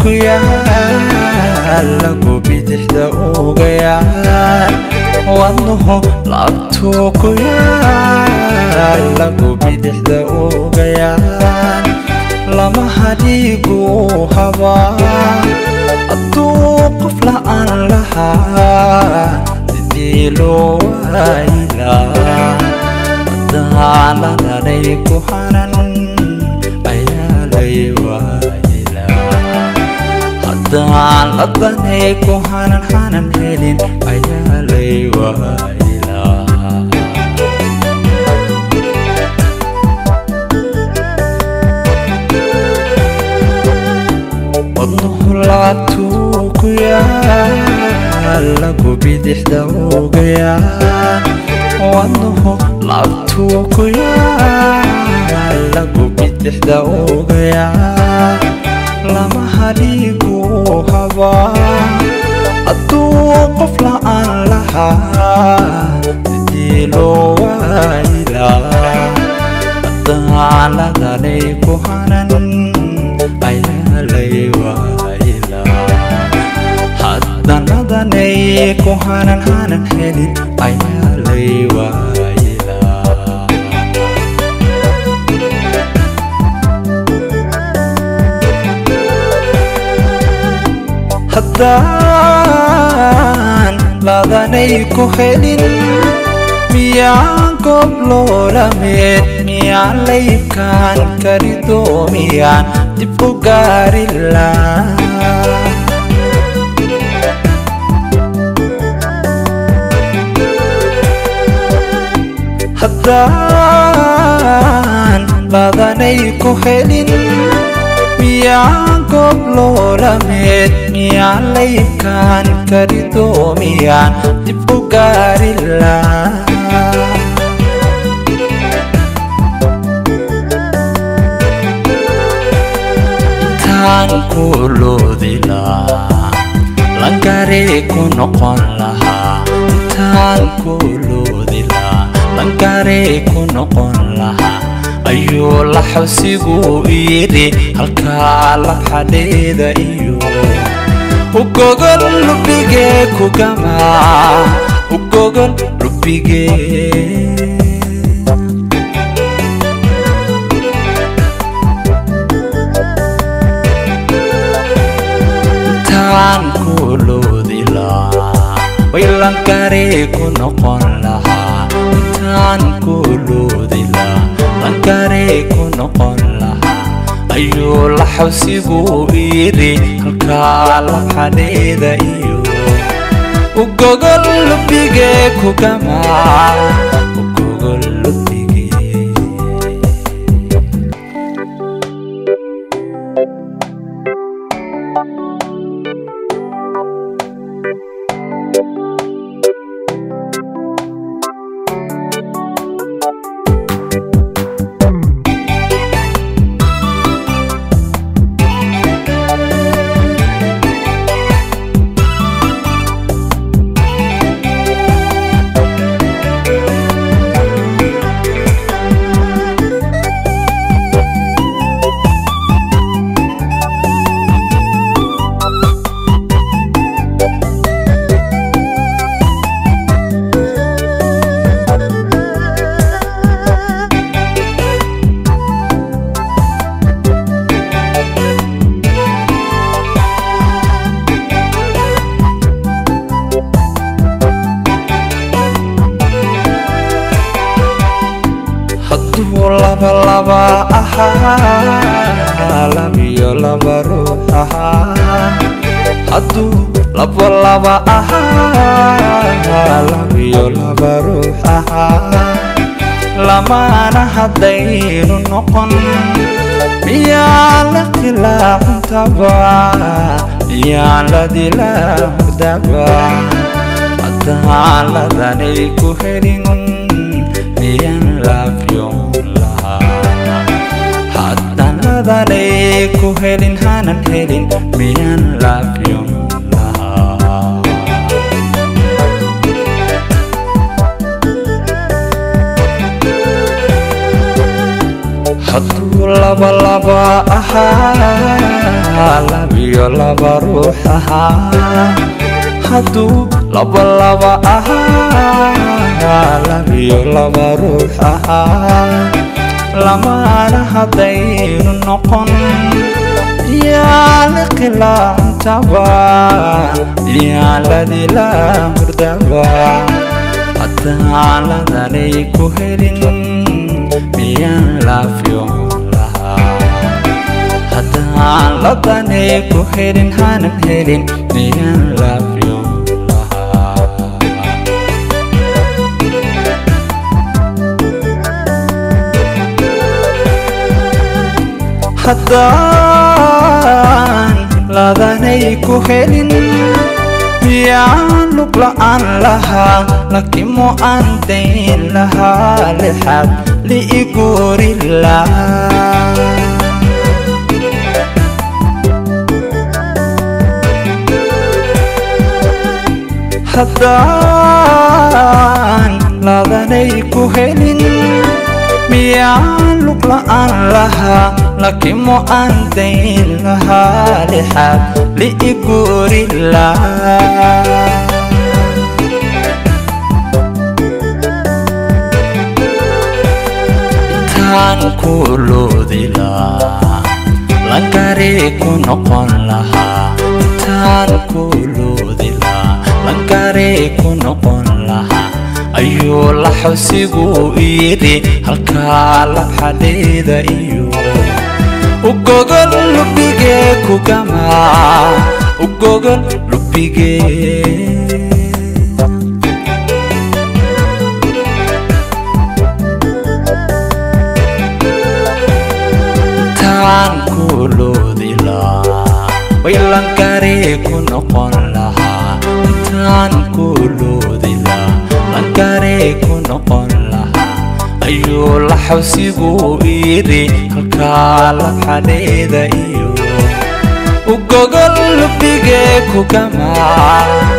ku yaal lagu bidixda uga yaal wadnuhu laabtuu ku yaal lagu bidixda uga yaal lamaha dhiiguu habaa hadduu qof la'aan lahaa sidii loo waayilaa daaladhanay ku hanan ayaa lay waayilaa haddaan ladanay ku hanan hanan helin ayaa lay waayilaa wadnuhu laabtuu ku yaal lagu bidixda uga yaal wadnuhu laabtuu ku yaal lagu bidixda uga yaal lamaha dhiiguu habaa hadduu qof la'aan lahaa sidii loo waayilaa daaladhanay ku hanan ayaa lay waayilaa haddanadanay ku hanan hanan helin ayaa lay waayilaa haddaan ladanay ku helin miyaan goob loolameed miyaan laybkaan karido miyaan dib u gaarilaa haddaan ladanay ku helin miyaan goob loolameed miyaan laybkaan karido miyaan dib u gaarilaa intaan ku loodilaa langaree ku noqon lahaa intaan ku loodilaa langaree ku noqon lahaa ayuu laxawsigu yidhi halkaa labxadheeda iyo ugogol lubigee ku gamaa ugogol lubigee intaan ku loodilaa way langaree ku noqon lahaa intaan ku loodilaa langaree ku noqon lahaa ayuu laxawsigu yidhi halkaa labxadheeda iyo ugogol lubigee ku gamaa ugogol lubigee hadduu laba laba ahaa labiyo laba ruux ahaa hadduu laba laba ahaa labiyo laba ruux ahaa lamaana haddaynu noqon miyaan la tilaacuntaba miyaan la dilaacudaba haddaan ladanay ku helin miyaan laafyoon lahaa haddaan ladanay ku helin hanan helin miyaan laafyoon lahaa hadduu laba laba ahaa labiyo laba ruux ahaa hadduu laba laba ahaa labiyo laba ruux ahaa lamaana haddaynu noqon yaala khilaantaba yaaladila hurdaba haddaan ladanay ku helin miyaan laafyoon lahaa haddaan ladanay ku helin hanan helin miyaan laafyoon lahaa haddaan ladanay ku helin miyaan lug la'aan lahaa lakimo aan dayn lahaa lixaad liiguuri lahaa haddaan ladanay ku helin miyaan lug la'aan lahaa lakimo aan dayn lahaa lixaad liiguuri lahaa intaan ku loodi lahaa langaree ku noqon lahaa intaan ku loodi lahaa langaree ku noqon lahaa ayuu la xosigu yidhi halkaa labxadheeda iyo ugogol lubigee kugamaa ugogol lubigee taan ku loodi lahaa way langaree ku noqon lahaa intaan ku loodi lahaa langaree ku noqon lahaa ayuu la xawsigu yidhi halkaa labxadheeda iyo ugogol lubigee kugamaa